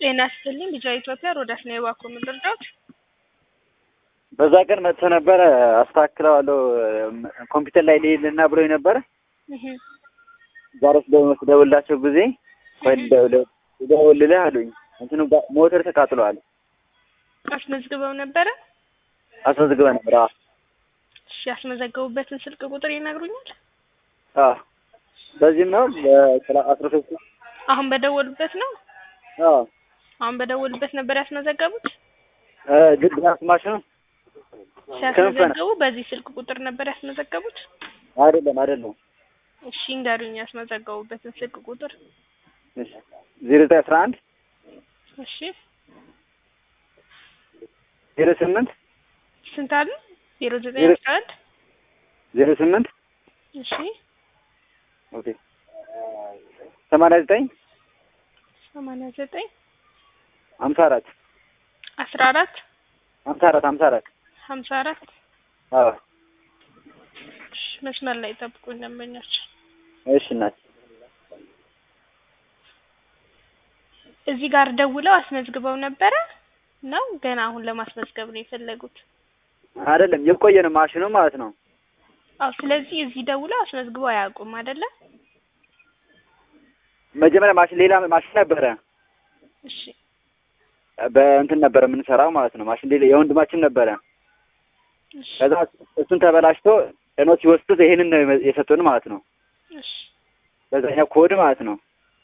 ጤና ይስጥልኝ ልጇ ኢትዮጵያ ሮዳስ ነው የባኮ ምን ልርዳዎት? በዛ ቀን መጥቶ ነበረ አስተካክለዋለሁ ኮምፒውተር ላይ ልሄድልና ብሎኝ ነበረ። እህ ዛሬ ስደውልላቸው ጊዜ ቆይ ልደውልልህ አሉኝ። እንትኑ ጋ- ሞተር ተቃጥለዋል። አስመዝግበው ነበረ? አስመዝግበ ነበር። አዎ እሺ ያስመዘገቡበትን ስልክ ቁጥር ይነግሩኛል? አዎ በዚህም ነው በአስራ ሶስት አሁን በደወሉበት ነው? አዎ አሁን በደወሉበት ነበር ያስመዘገቡት? ድጋፍ ማሽኑ ሲያስመዘገቡ በዚህ ስልክ ቁጥር ነበር ያስመዘገቡት? አይደለም አይደለም እሺ እንገሩኝ ያስመዘገቡበትን ስልክ ቁጥር። ዜሮ ዘጠኝ አስራ አንድ እሺ ዜሮ ስምንት ስንት አሉ? ዜሮ ዘጠኝ ዜሮ- አስራ አንድ ዜሮ ስምንት እሺ ኦኬ ሰማንያ ዘጠኝ ሰማንያ ዘጠኝ ሀምሳ አራት አስራ አራት ሀምሳ አራት ሀምሳ አራት ሀምሳ አራት አዎ እሺ መስመር ላይ ጠብቁኝ ደንበኞች። እሺ እናት እዚህ ጋር ደውለው አስመዝግበው ነበረ ነው ገና አሁን ለማስመዝገብ ነው የፈለጉት? አይደለም የቆየ ነው ማሽኑ ማለት ነው አዎ ስለዚህ እዚህ ደውለው አስመዝግበው አያውቁም አይደለ? መጀመሪያ ማሽን ሌላ ማሽን ነበረ እሺ በእንትን ነበረ የምንሰራው ማለት ነው ማሽን ሌላ የወንድማችን ነበረ እሺ ከዛ እሱን ተበላሽቶ ጭኖ ሲወስዱት ይሄንን ነው የመ- የሰጡን ማለት ነው እሺ በዛኛው ኮድ ማለት ነው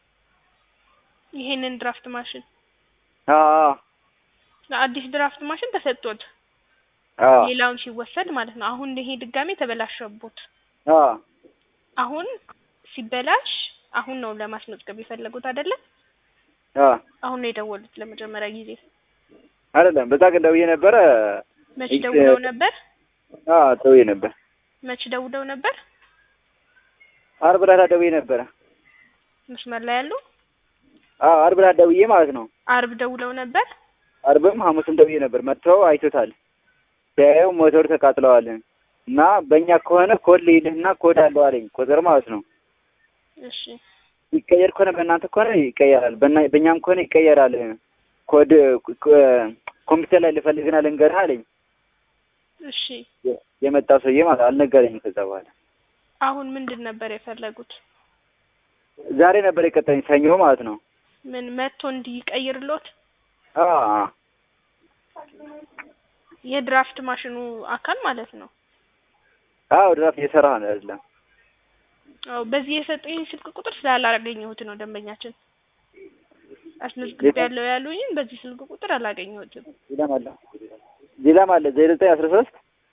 ይሄንን ድራፍት ማሽን አዎ አዲስ ድራፍት ማሽን ተሰጥቶት አዎ ሌላውን ሲወሰድ ማለት ነው። አሁን ይሄ ድጋሜ ተበላሸቦት። አዎ አሁን ሲበላሽ አሁን ነው ለማስመዝገብ የፈለጉት አይደለ? አዎ አሁን ነው የደወሉት ለመጀመሪያ ጊዜ። አይደለም በዛ ግን ደውዬ ነበረ መች ይህ- ደውለው ነበር? አዎ ደውዬ ነበር መች ደውለው ነበር? አርብ ዕለት ደውዬ ነበረ መስመር ላይ ያሉ አዎ አርብ ዕለት ደውዬ ማለት ነው አርብ ደውለው ነበር። አርብም ሐሙስም ደውዬ ነበር መጥተው አይቶታል ሲያየው ሞተሩ ተቃጥለዋል እና በእኛ ከሆነ ኮድ ልሂድና ኮድ አለው አለኝ ቁጥር ማለት ነው እሺ ይቀየር ከሆነ በእናንተ ከሆነ ይቀየራል በእና- በእኛም ከሆነ ይቀየራል ኮድ ኮ- ኮምፒውተር ላይ ልፈልግና ልንገርህ አለኝ እሺ የ- የመጣው ሰውዬ ማለት አልነገረኝም ከዛ በኋላ አሁን ምንድን ነበር የፈለጉት? ዛሬ ነበር የቀጠኝ ሰኞ ማለት ነው ምን መጥቶ እንዲቀይርሎት አዎ የድራፍት ማሽኑ አካል ማለት ነው። አዎ ድራፍት እየሰራ ነው አይደለም አዎ በዚህ የሰጠኝ ስልክ ቁጥር ስላላገኘሁት ነው ደንበኛችን አስመዝግብ ያለው ያሉኝን በዚህ ስልክ ቁጥር አላገኘሁትም። ሌላም አለ ሌላም አለ ዜሮ ዘጠኝ አስራ ሶስት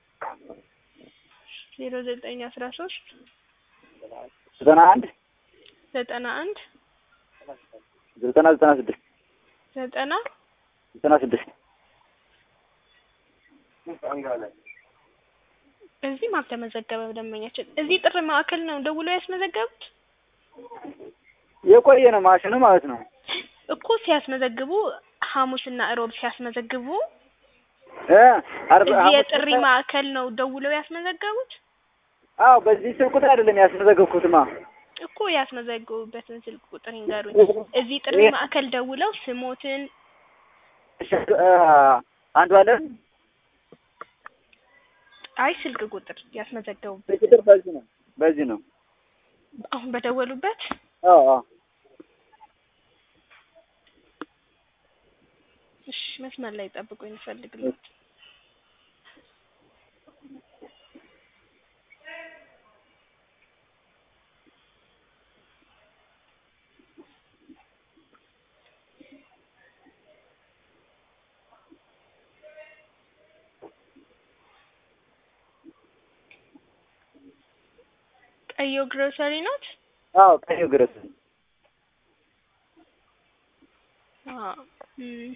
ዜሮ ዘጠኝ አስራ ሶስት ዘጠና አንድ ዘጠና አንድ ዘጠና ዘጠና ስድስት ዘጠና ዘጠና ስድስት እዚህም አልተመዘገበም ደንበኛችን። እዚህ ጥሪ ማዕከል ነው ደውለው ያስመዘገቡት የቆየ ነው ማሽኑ ማለት ነው እኮ ሲያስመዘግቡ ሐሙስና እሮብ ሲያስመዘግቡ እ አርብ እዚህ ሐሙስ የጥሪ ዕለት- ማዕከል ነው ደውለው ያስመዘገቡት አዎ በዚህ ስልክ ቁጥር አይደለም ያስመዘገብኩትማ እኮ ያስመዘገቡበትን ስልክ ቁጥር ይንገሩኝ። እዚህ ጥሪ ማዕከል ደውለው ስሞትን እሺ፣ እ አንዱ አለ አይ ስልክ ቁጥር ያስመዘገቡበት ቁጥር በዚህ ነው በዚህ ነው አሁን በደወሉበት አዎ አዎ እሺ መስመር ላይ ጠብቁኝ እንፈልግልኝ ቀዮ ግሮሰሪ ናት አዎ ቀዩ ግረስ አዎ እም።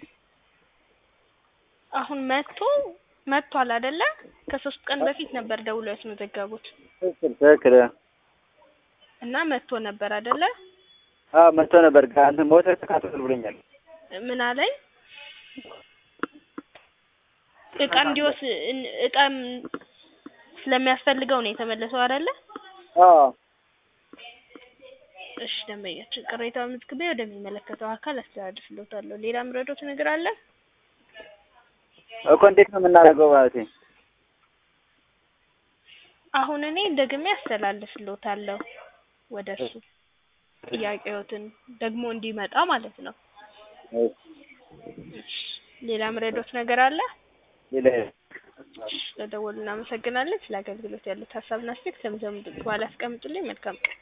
አሁን መጥቶ መጥቷል አይደለ ከሶስት ቀን በፊት ነበር ደውለው ያስመዘገቡት ትክክል ትክክል እና መጥቶ ነበር አይደለ አዎ መጥቶ ነበር ጋ- እንትን ሞተር ተቃጥሏል ብሎኛል ምን አለኝ እቃ እንዲወስ እን- እቃ ስለሚያስፈልገው ነው የተመለሰው አይደለ አዎ እሺ ደንበኛችን ቅሬታውን መዝግቤ ወደሚመለከተው አካል አስተላልፍልዎታለሁ። ሌላ ምረዶት ነገር አለ? እኮ እንዴት ነው የምናደርገው ማለቴ? አሁን እኔ ደግሜ አስተላልፍልዎታለሁ ወደ እሱ ጥያቄዎትን ደግሞ እንዲመጣ ማለት ነው። እሺ ሌላ ምረዶት ነገር አለ? ሌላ ስለደወሉ እናመሰግናለን። ስለ አገልግሎት ያሉት ሀሳብና አስተያየት ከምዘምዱ በኋላ አስቀምጡልኝ። መልካም ቀን